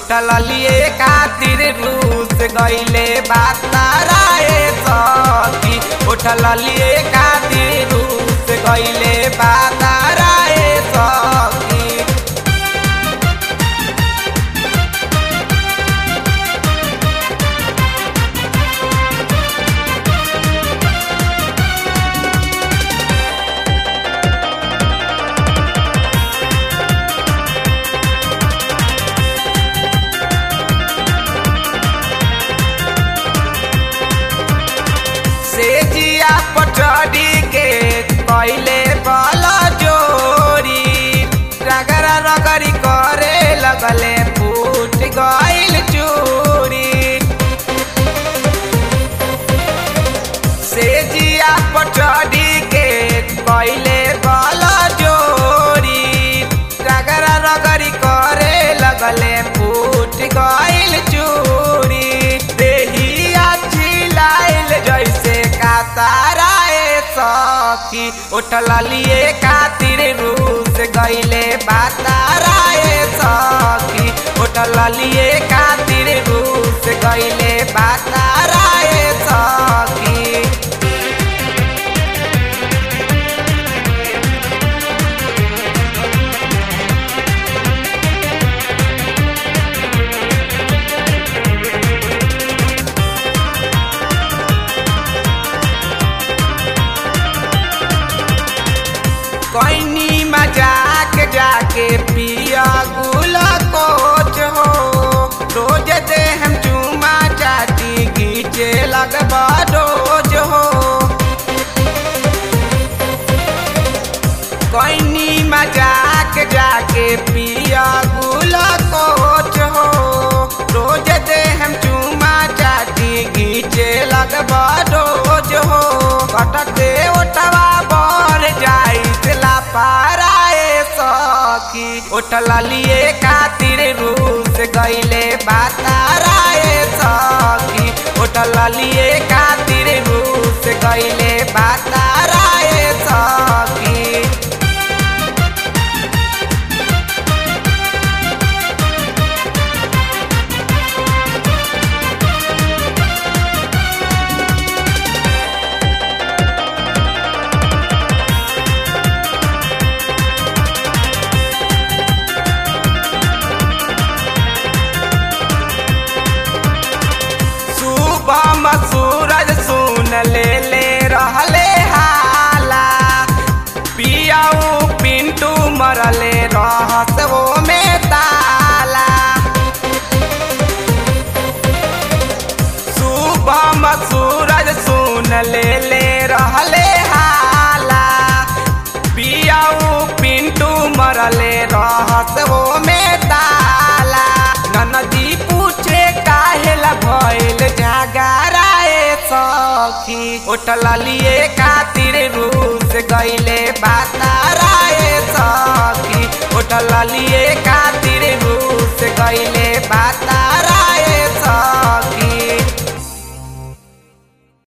उठल लिए खातिर रूस गईले बाताराए सखी उठल लिए खातिर रूस गईले बाताराए सखी से जिया पटरी के कैले बल जोरी रगरा रगरी करे लगले फूट गइल चूरी से जिया पटरी के कैले बल जोरी रगरा रगरी करे लगले फूट गइल चूरी देहिया चिलाइल जैसे काताराए सखी उठल लिए खातिर रूस गईले बाताराए सखी उठल लिए खातिर रूस गईले बाताराए सखी कोइनी मजाक जाके पिया गुला कोच हो रोज दे हम चूमा चाटी गीचे लगबा रोज हो कोइनी मजाक जाके पिया गुला कोच हो रोज दे हम चूमा चाटी गीचे लगबा रोज हो कटके ओटवा बर जाई ला पाराए सखी उठल लिए खातिर रूस गईले बाताराए सखी उठल लिए खातिर रूस गईले बाताराए सखी सुबह में सूरज सुन ले ले रहले हाला पियाऊ पिंटू मरले रहस वो में ताला सुबह में सूरज सुन ले ले रहले हाला पियाऊ पिंटू मरले रहस वो में ताला ननदी पूछे काहेला भइल जागराए सखी उठल लिए खातिर रूस गईले बाताराए सखी उठल लिए खातिर रूस गईले बातारा